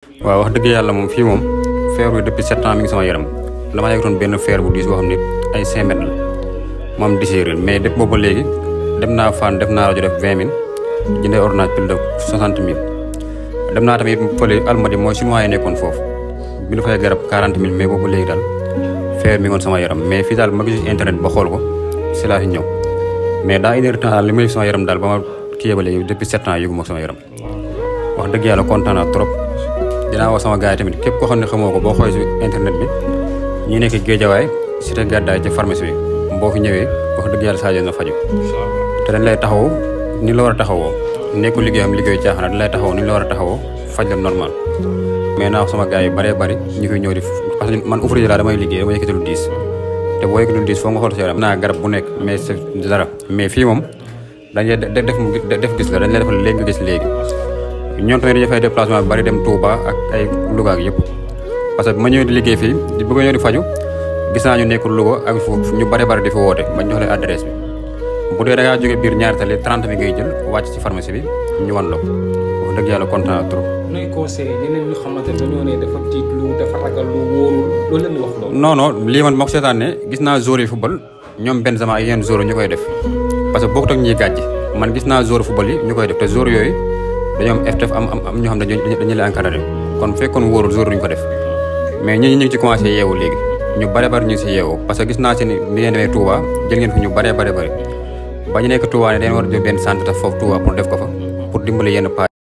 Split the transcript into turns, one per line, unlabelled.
waaw wax dëgg yàlla moom fii moom feer bi depuis sept ans mi ngi sama yaram dama yegtoon benn feer bu diis boo xam ne ay cinq mètres la moom diséeréer mais depuis boobu ba léegi dem naa fan def naa rajo def vingt mille jëndee ordonnance plus de soixante mille dem naa tamit fële almadi mooy chinois yi nekkoon foofu bi ñu fay garab quarante mille mais boobu léegi daal feer mi ngoon sama yaram mais fii daal ma gis internet ba xool ko si laa fi ñëw mais daa une heure temps daal li may sama yaram daal ba ma kii ba léegi depuis sept ans yëgu ma sama yaram wax dëgg yàlla kontaan naa trop dinaa wax sama gars yi tamit képp koo xam ne xamoo ko boo xoolee si internet bi ñi nekk Géejawaay cité gàddaay ci pharmacie bi boo fi ñëwee wax dëgg yàlla saa na faju te dañ lay taxaw ni la war a taxawoo nekkul liggéeyam liggéeyu caaxaan dañ lay taxaw ni la war a taxawoo faj la normal mais naa wax sama gars yi bëree bëri ñu koy ñëw di parce que man ouvrier laa damay liggéey damay yëkkati lu diis te boo yëkkati lu diis foo nga xool sa yaram naa garab bu nekk mais c'est dara mais fii moom dañ lay def def gis la dañ lay defal léegi nga gis léegi ñoom tamit dañuy fay déplacement bi bari dem Touba ak ay Louga ak yëpp parce que bu ma ñëwee di liggéey fii di bëgg a ñëw di faju gis naa ñu nekkul Louga ak foofu ñu bari bari di fi woote ma jox leen adresse bi bu dee da ngaa jógee biir ñaari tali 30 bi ngay jël wàcc ci pharmacie bi ñu wan la ko wax dëgg yàlla kontaan naa trop.
nooy conseillé ñeneen ñu xamante ne dañoo ne dafa tiit lu dafa ragal lu wóorul loolu leen di wax loolu.
non non lii man moo ko seetaanee gis naa joueur yi football ñoom Benzema ak yeneen joueur ñu koy def parce que bokkut ak ñiy gàjj man gis naa joueur football yi ñu koy def te joueur yooyu dañoo am FTF am am am ñoo xam ne dañu dañu leen encadré kon fekkoon wóorul joueur duñ ko def mais ñi ñu ngi ci commencé yeewu léegi ñu bare bari ñu ngi si yeewu parce que gis naa si ni bi ngeen demee Touba jël ngeen fi ñu bare bare bari ba ñu nekk Touba ne dañ war a jël benn centre foofu Touba pour def ko fa pour dimbali yenn pa